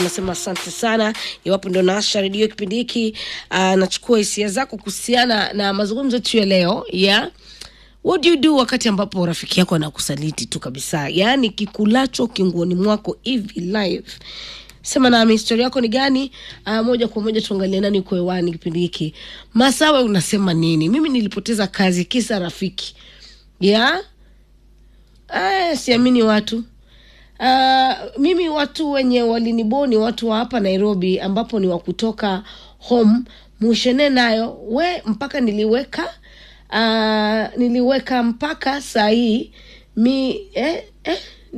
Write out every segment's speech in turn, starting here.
Nasema asante sana. Iwapo ndo naasha redio kipindi hiki, uh, nachukua hisia zako kuhusiana na mazungumzo yetu ya leo ya what do you do wakati ambapo rafiki yako anakusaliti tu kabisa, yaani kikulacho kinguoni mwako hivi live. Sema nami historia yako ni gani? Uh, moja kwa moja tuangalie nani uko hewani kipindi hiki. Masawe, unasema nini? Mimi nilipoteza kazi kisa rafiki ya yeah? Siamini watu Uh, mimi watu wenye waliniboni watu wa hapa Nairobi ambapo ni wa kutoka home mushene nayo we mpaka niliweka uh, niliweka mpaka saa hii mi eh, eh,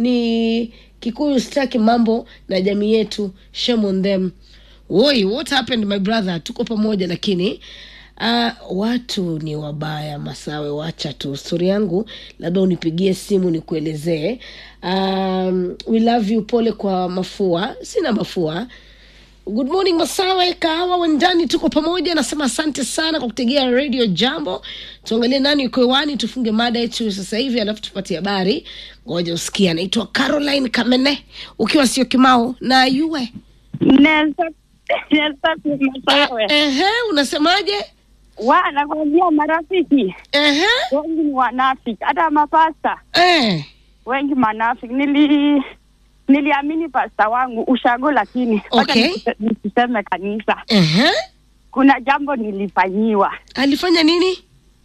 ni Kikuyu sitaki mambo na jamii yetu, shame on them. Woi, what happened my brother? Tuko pamoja lakini Uh, watu ni wabaya Masawe, wacha tu stori yangu, labda unipigie simu nikuelezee. Um, we love you, pole kwa mafua. Sina mafua. Good morning Masawe, kahawa wendani, tuko pamoja. Nasema asante sana kwa kutegea radio Jambo. Tuangalie nani uko hewani, tufunge mada yetu sasa hivi, alafu tupate habari. Ngoja usikia. Naitwa Caroline Kamene, ukiwa sio Kimau na yue Nelson Nelson Masawe. Ehe, unasemaje? Wa nakwambia marafiki Ehe, wengi ni wanafiki, hata mapasta eh. wengi manafiki. Nili niliamini pasta wangu ushago, lakini wacha Okay. nisise- nisiseme kanisa. Ehe. Kuna jambo nilifanyiwa, Alifanya nini?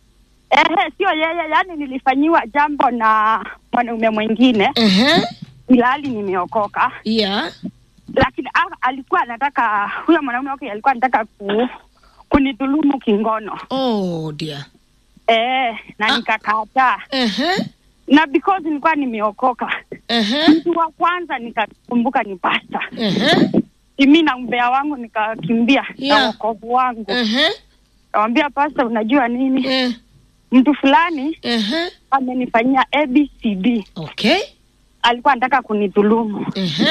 ehe, sio yeye, yani nilifanyiwa jambo na mwanaume mwingine, Ehe. ilhali nimeokoka, Yeah. lakini a- alikuwa anataka huyo mwanaume wake alikuwa anataka ku, kunidhulumu kingono Oh dear. eh, na Ah. nikakataa Ehe. na because nilikuwa nimeokoka, Ehe. mtu wa kwanza nikakumbuka ni pasta. Ehe. Mimi na umbea wangu nikakimbia Yeah. na wokovu wangu, Ehe. nawambia pasta, unajua nini, Eh. mtu fulani Ehe. amenifanyia ABCD, Okay. alikuwa anataka kunidhulumu Ehe.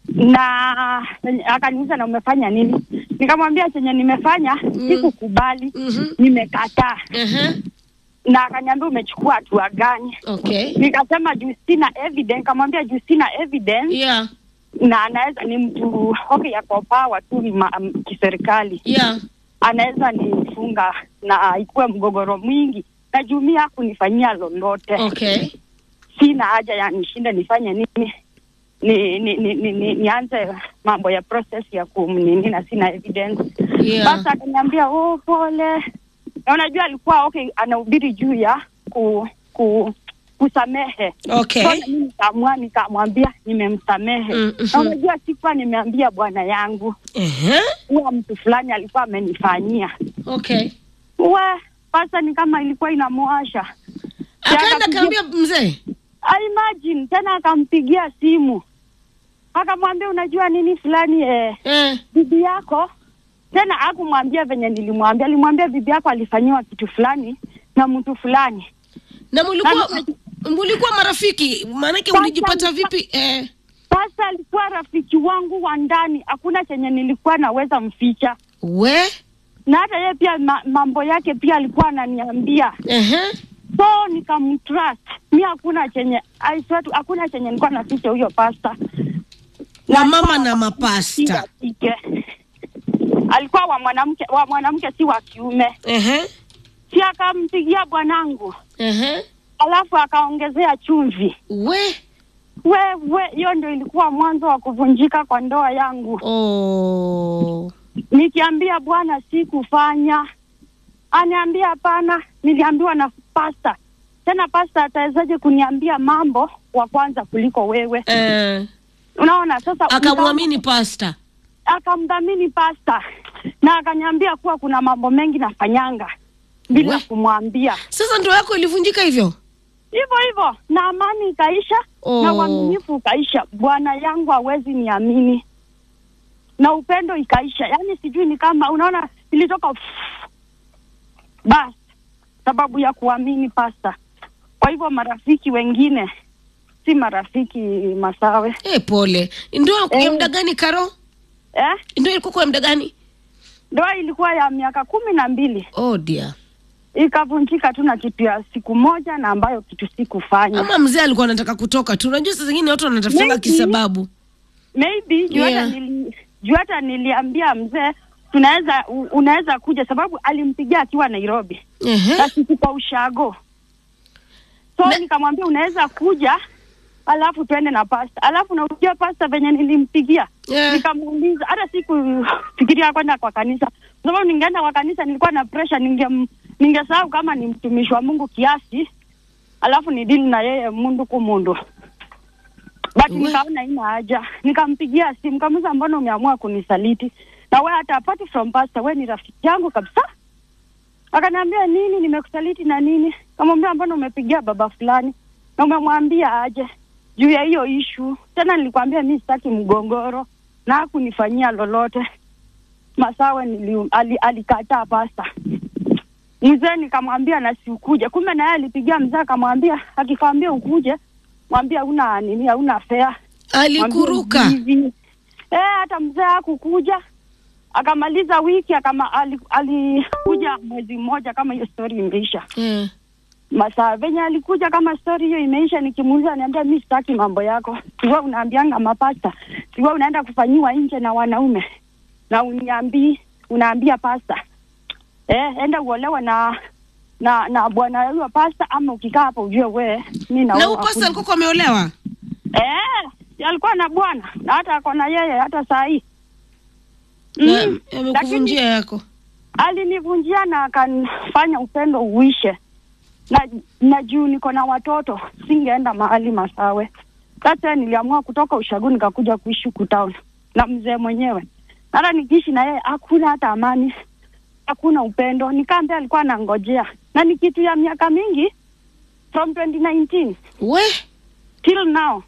na akaniuliza na umefanya nini? Nikamwambia chenye nimefanya sikukubali, Mhm. nimekataa. Ehe. Na akaniambia umechukua hatua gani? Okay. Nikasema juu sina evidence. Kamwambia juu sina evidence Yeah. na anaweza ni mtu okay, yako pawa tu ma- m- kiserikali, Yeah. anaweza nifunga na ikuwe mgogoro mwingi, na juu mi hakunifanyia lolote. Okay. Sina haja ya nishinde nifanye nini ni ni ni, ni, ni nianze mambo ya process ya kumnini na sina evidence. Yeah. Basi akaniambia oh, pole. Na unajua alikuwa okay, anahubiri juu ya ku, ku kusamehe Okay. So, na mimi nikaamua nikamwambia nimemsamehe. Mm, mhm. Na unajua sikuwa nimeambia bwana yangu Ehe. huwa mtu fulani alikuwa amenifanyia Okay. we sasa, ni kama ilikuwa inamwasha. Akaenda akapigia- kaambia mzee. I imagine tena akampigia simu akamwambia, unajua nini fulani eh, Eh. bibi yako tena hakumwambia venye nilimwambia, alimwambia bibi yako alifanyiwa kitu fulani na mtu fulani. Na mulikuwa Na- mulikuwa marafiki, maanake Sasa- ulijipata vipi? Eh. Sasa alikuwa rafiki wangu wa ndani, hakuna chenye nilikuwa naweza mficha, We. na hata yeye pia ma, mambo yake pia alikuwa ananiambia, Ehe. so nikamtrust. Mi hakuna chenye I swear to- hakuna chenye nilikuwa naficha huyo pasta Wa mama na mapasta. Kike. Alikuwa wa mwanamke wa mwanamke, si wa kiume. Ehe. Si akampigia bwanangu, Ehe. alafu akaongezea chumvi. We. Wewe, hiyo ndio ilikuwa mwanzo wa kuvunjika kwa ndoa yangu. Oh. Nikiambia bwana sikufanya, aniambia hapana, niliambiwa na pasta. Tena pasta atawezaje kuniambia mambo wa kwanza kuliko wewe? Eh. Unaona sasa, Akamwamini pasta. akamdhamini pasta na akaniambia kuwa kuna mambo mengi nafanyanga bila We. kumwambia, Sasa ndoa yako ilivunjika hivyo? hivyo hivyo, na amani ikaisha Oh. na uaminifu ukaisha. Bwana yangu hawezi niamini, na upendo ikaisha. Yaani sijui ni kama unaona, ilitoka basi sababu ya kuamini pasta. Kwa hivyo marafiki wengine si marafiki Masawe, Eh, pole. Ndoa ya Eh. muda gani Karo? eh? Ndoa ilikuwa kwa muda gani? Ndoa ilikuwa ya miaka kumi na mbili Oh dear. ikavunjika tu na kitu ya siku moja na ambayo kitu sikufanya. Ama mzee alikuwa anataka kutoka tu. Unajua saa zingine watu wanatafutanga Maybe. kisababu. maybe juu Yeah. hata nili, juu hata niliambia mzee tunaweza u- unaweza kuja sababu alimpigia akiwa Nairobi Ehe. na sisi kwa ushago so Na- nikamwambia unaweza kuja alafu twende na pasta alafu naujua pasta venye nilimpigia Yeah. nikamuuliza hata sikufikiria kwenda kwa kanisa kwa sababu ningeenda kwa kanisa nilikuwa na pressure ninge ningesahau kama ni mtumishi wa Mungu kiasi alafu ni dili na yeye mundu kumundu but We- nikaona ina haja nikampigia simu kamuza mbona umeamua kunisaliti na we hata apart from pastor we ni rafiki yangu kabisa akaniambia nini nimekusaliti na nini kamwambia mbona umepigia baba fulani na umemwambia aje juu ya hiyo ishu tena nilikwambia mi sitaki mgongoro na hakunifanyia lolote masawe nili, ali, alikataa pasta mzee nikamwambia na siukuje kumbe naye alipigia mzee akamwambia akikwambia ukuje mwambia una nini hauna fea alikuruka hivi eh, hata mzee hakukuja akamaliza wiki akama ali- alikuja mwezi mmoja kama hiyo story imeisha Eh. masaa venye alikuja kama story hiyo imeisha nikimuuliza niambia mi sitaki mambo yako siwa unaambianga mapasta siwa unaenda kufanyiwa nje na wanaume na uniambii unaambia pasta eh, enda uolewe na na na bwana huyo pasta ama ukikaa hapo ujue we mi na naoa upasa hakuna. alikuwa ameolewa Eh, si alikuwa na bwana na hata ako na yeye hata saa hii Na Mm, amekuvunjia yako alinivunjia na akanifanya upendo uishe na na juu niko na watoto singeenda mahali Masawe. Sasa niliamua kutoka ushagu nikakuja kuishi huku town na mzee mwenyewe. Hata nikiishi na yeye hakuna hata amani, hakuna upendo. Nikaambia alikuwa anangojea na ni kitu ya miaka mingi from 2019 we till now.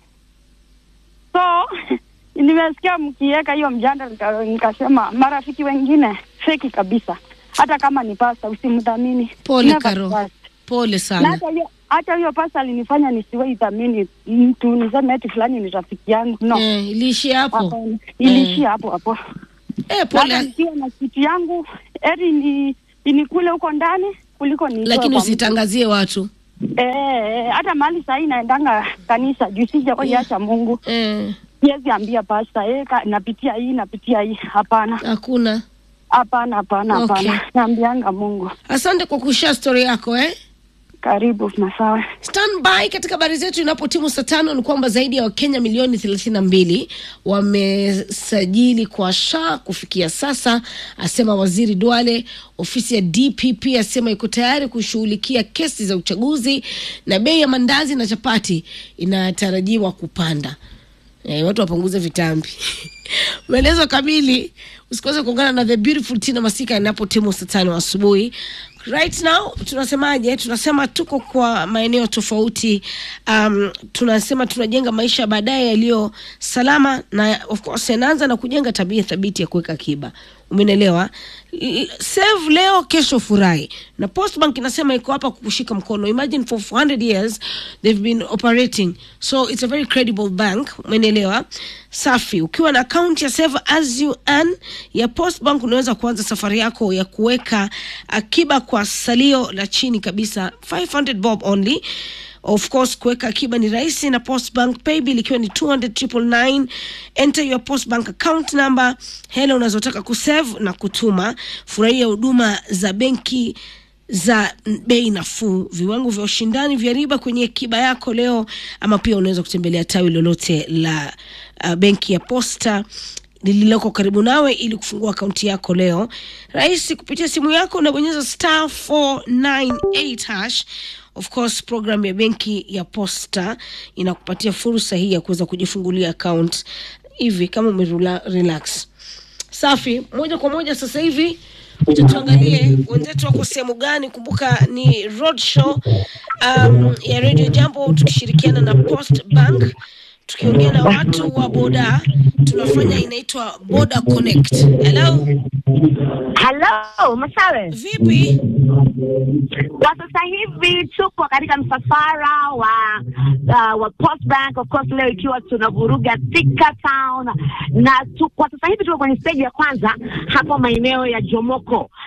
So nimesikia mkiweka hiyo mjanda, nika- nikasema marafiki wengine feki kabisa, hata kama ni pasta usimdhamini. Pole, Never Karo. trust. pole Na sana hata hiyo hata hiyo pasta alinifanya nisiwe dhamini mtu niseme eti fulani ni rafiki yangu no. eh, iliishia hapo Hapana. Iliishia hapo hapo. eh, Na hata pole nikiwa na kitu yangu eri ni inikule huko ndani kuliko ni lakini usitangazie watu Eh, eh, hata mahali sahii naendanga kanisa juu sija kuiacha Mungu. eh, Siwezi ambia pasta eh, ka- napitia hii napitia hii. Hapana, hakuna hapana, hapana, Okay. hapana. Naambianga Mungu. asante kwa kushare story yako eh? Karibu Masawe. standby katika habari zetu inapotimu saa tano ni kwamba zaidi ya wakenya milioni thelathini na mbili wamesajili kwa sha kufikia sasa asema waziri dwale ofisi ya dpp asema iko tayari kushughulikia kesi za uchaguzi na bei ya mandazi na chapati inatarajiwa kupanda Eh, watu wapunguze vitambi maelezo kamili usikose kuungana na the beautiful tina masika inapotimu saa tano asubuhi right now tunasemaje tunasema tuko kwa maeneo tofauti um, tunasema tunajenga maisha baadaye yaliyo salama na of course yanaanza na kujenga tabia thabiti ya kuweka akiba umenelewa L- save leo kesho furahi na postbank inasema iko hapa kukushika mkono imagine for 400 years they've been operating so it's a very credible bank umenelewa safi ukiwa na akaunti ya save as you earn ya postbank unaweza kuanza safari yako ya kuweka akiba kwa salio la chini kabisa 500 bob only of course kuweka akiba ni rahisi na postbank paybill ikiwa ni 200 enter your postbank account number hela unazotaka kusave na kutuma furahia huduma za benki za bei nafuu viwango vya ushindani vya riba kwenye akiba yako leo ama pia unaweza kutembelea tawi lolote la uh, benki ya posta lililoko karibu nawe ili kufungua akaunti yako leo rahisi kupitia simu yako unabonyeza star 498 hash of course program ya benki ya posta inakupatia fursa hii ya kuweza kujifungulia account hivi kama umerula relax safi moja kwa moja sasa hivi acha tuangalie wenzetu wako sehemu gani kumbuka ni road show um, ya radio jambo tukishirikiana na post bank tukiongea na watu wa boda tunafanya inaitwa boda connect hello Hello, Masawe. vipi Kwa sasa hivi tuko katika msafara wa uh, wa Post Bank of course, leo ikiwa tunavuruga Thika Town na tu, kwa sasa hivi tuko kwenye stage ya kwanza hapo maeneo ya Jomoko,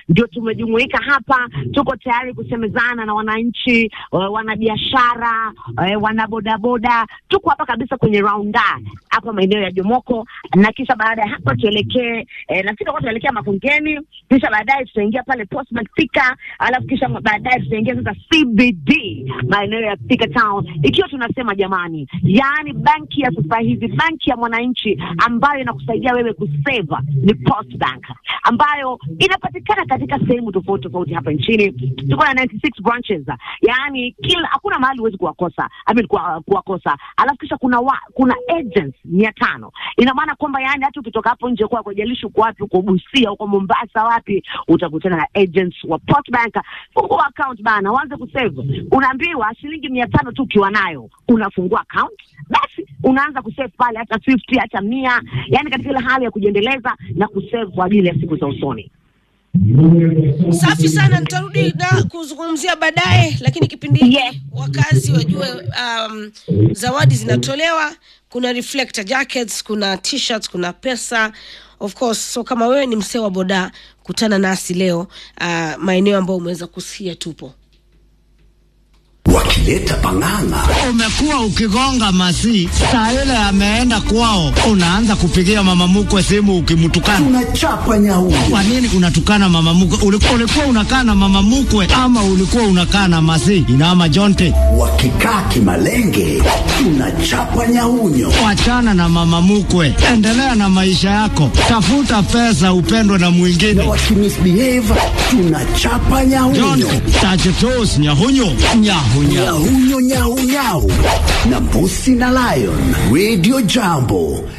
ndio tumejumuika hapa, tuko tayari kusemezana na wananchi, eh, wanabiashara, eh, wanabodaboda. Tuko hapa kabisa kwenye raunda hapa maeneo ya Jomoko, na kisha baada ya hapa tuelekee eh, na sisi tuelekea Makongeni, kisha baadaye tutaingia pale Postman Thika, alafu kisha baadaye tutaingia sasa CBD maeneo ya Thika Town, ikiwa tunasema jamani, yaani banki ya sasa hivi, banki ya mwananchi ambayo inakusaidia wewe kuseva ni Post Bank ambayo inapatikana katika sehemu tofauti tofauti hapa nchini. Tuko na 96 branches, yaani kila hakuna mahali huwezi kuwakosa, I mean, kuwa, kuwakosa. Alafu kisha kuna wa, kuna agents mia tano. Ina maana kwamba yaani hata ukitoka hapo nje kwa kujalishi uko wapi, uko Busia, uko Mombasa, wapi, utakutana na agents wa Post Bank. Fungua account bana, uanze kusave. Unaambiwa shilingi mia tano tu ukiwa nayo unafungua account, basi unaanza kusave pale, hata 50 hata mia, yaani katika ile hali ya kujiendeleza na kusave kwa ajili ya siku za usoni. Safi sana, nitarudi na kuzungumzia baadaye, lakini kipindi hiki Yes. wakazi wajue um, zawadi zinatolewa. Kuna reflector jackets, kuna t-shirts, kuna pesa of course. So kama wewe ni msee wa boda, kutana nasi leo uh, maeneo ambayo umeweza kusikia tupo. wakileta pang'ang'a Umekuwa ukigonga masi saa ile ameenda kwao, unaanza kupigia mama mkwe simu ukimtukana. tunachapa nyauni Kwa nini unatukana mama mkwe? Ulikuwa, ulikuwa unakaa na mama mkwe ama ulikuwa unakaa na masi? Inama Jonte, wakikaa kimalenge tunachapa nyaunyo wachana na mama mkwe, endelea na maisha yako, tafuta pesa, upendwe na na mwingine. wakimisbehave tunachapa nyaunyo Jonte tachetos nyahunyo nyahunya nyahunyo nyaunyau na mbusi na lion radio jambo